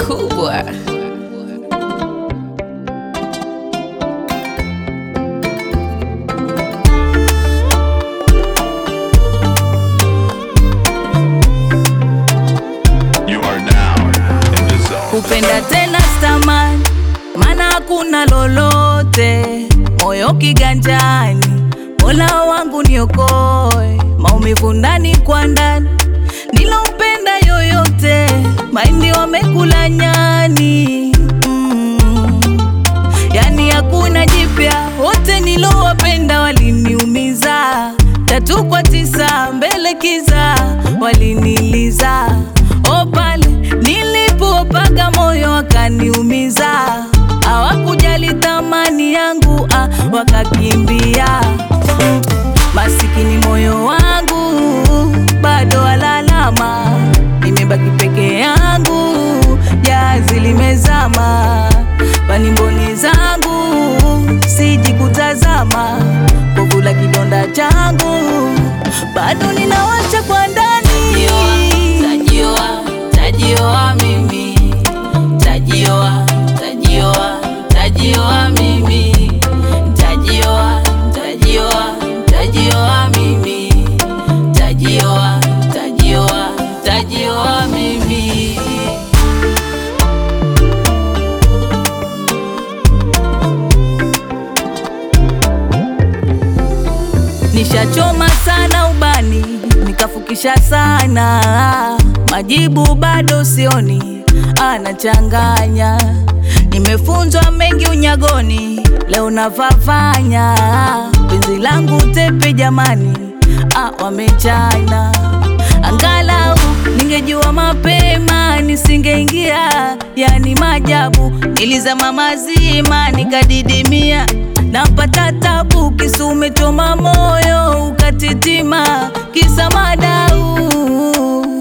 kubwa. You are now in the zone. kupenda tena stamani, maana hakuna lolote, moyo kiganjani, Mola wangu niokoe, maumivu ndani kwa ndani, nilompenda yoyote, maindi wamekula nyani mm. Yani hakuna jipya, wote nilowapenda waliniumiza, tatu kwa tisa mbele kiza, waliniliza o pale nilipopaga moyo wakaniumiza, hawakujali thamani yangu ah, wakakimbia masikini moyo wangu bado alalama, nimebaki peke yangu, jazi limezama, kwani mboni zangu siji kutazama, kovu la kidonda changu bado ninawasha kwa ndani. Tajioa, tajioa mimi, tajioa, tajioa, tajioa mimi, tajioa, tajioa, tajioa mimi, tajioa, tajioa, tajioa mimi. Nishachoma sana ubani, nikafukisha sana, majibu bado sioni, anachanganya. Nimefunzwa mengi unyagoni, leo navavanya, penzi langu tepe jamani, ah, wamechana. Angalau ningejua mapema, nisingeingia, yani majabu, nilizama mazima, nikadidimia napata tabu, kisa umechoma moyo ukatitima, kisa madau